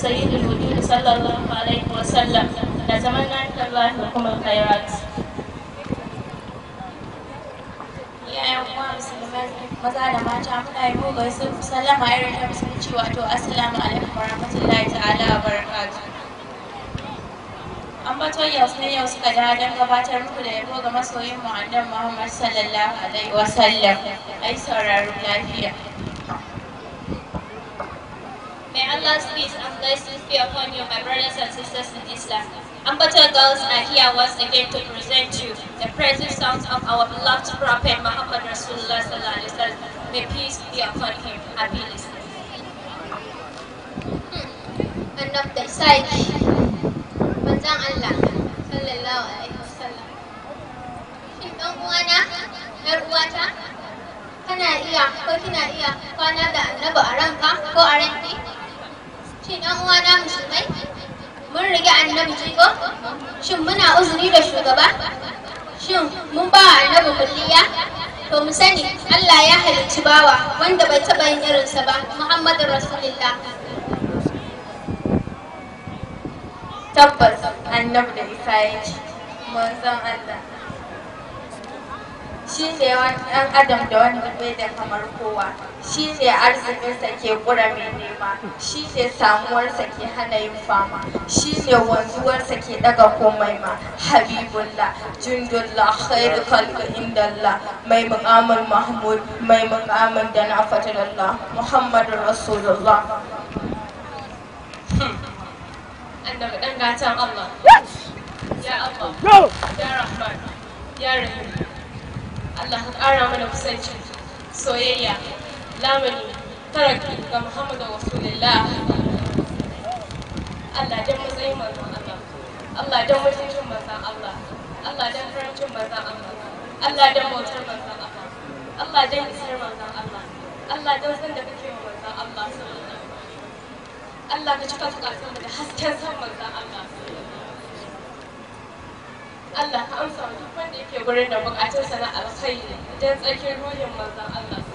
سيد الوجود صلى الله عليه وسلم نتمنى من الله لكم الخيرات yayan uwa musulmai maza da mata muna yi muku gaisu sallama irin ta musulunci wato assalamu alaikum warahmatullahi ta'ala wa barakatuh an bato yau ne yau suka da don gabatar muku da yabo ga masoyin mu annabi Muhammad sallallahu alaihi wa sallam ai sauraro lafiya May Allah's peace and blessings be upon you, my brothers and sisters in Islam. Ambato girls are here once again to present you the praise songs of our beloved Prophet Muhammad Rasulullah sallallahu alaihi wasallam. May peace be upon him. Happy listening. annab da saki manzon Allah sallallahu alaihi wasallam shin dan uwana yar uwata kana iya ko kina iya kwana da annabi a ranka ko a ranki shin dan uwana musulmai mun rige annabi jigo shin muna uzuri da shugaba shin mun ba annabi kulliya to mu sani Allah ya halicci bawa wanda bai taɓa yin irinsa ba Muhammadu Rasulullah tabbas annabi da isa yake manzon Allah shi ne wani ɗan adam da wanda bai da kamar kowa shi ne arzikinsa ke ƙura mai nema shi ne samuwarsa ke hana yin fama shi ne wanzuwarsa ke ɗaga komai ma habibullah jundullah khairu khalqi indallah mai muƙamin mahmud mai muƙamin da na fatalallah muhammadu rasulullah Annabi dan gatan Allah. Ya Allah. Ya Rahman. Ya Rahim. Allah ka ƙara mana kusanci, soyayya, lamani, taraki ga Muhammadu Rasulullah. Allah dan matsayin manzon Allah. Allah dan mutuncin manzon Allah. Allah dan karancin manzon Allah. Allah dan bautar manzon Allah. Allah dan isar manzon Allah. Allah dan san da kake wa manzon Allah sallallahu alaihi Allah ka cika bukatun da hasken san manzon Allah. Allah ka amsa wa duk wanda yake gurin da bukatunsa na alkhairi don tsarkin ruhin manzon Allah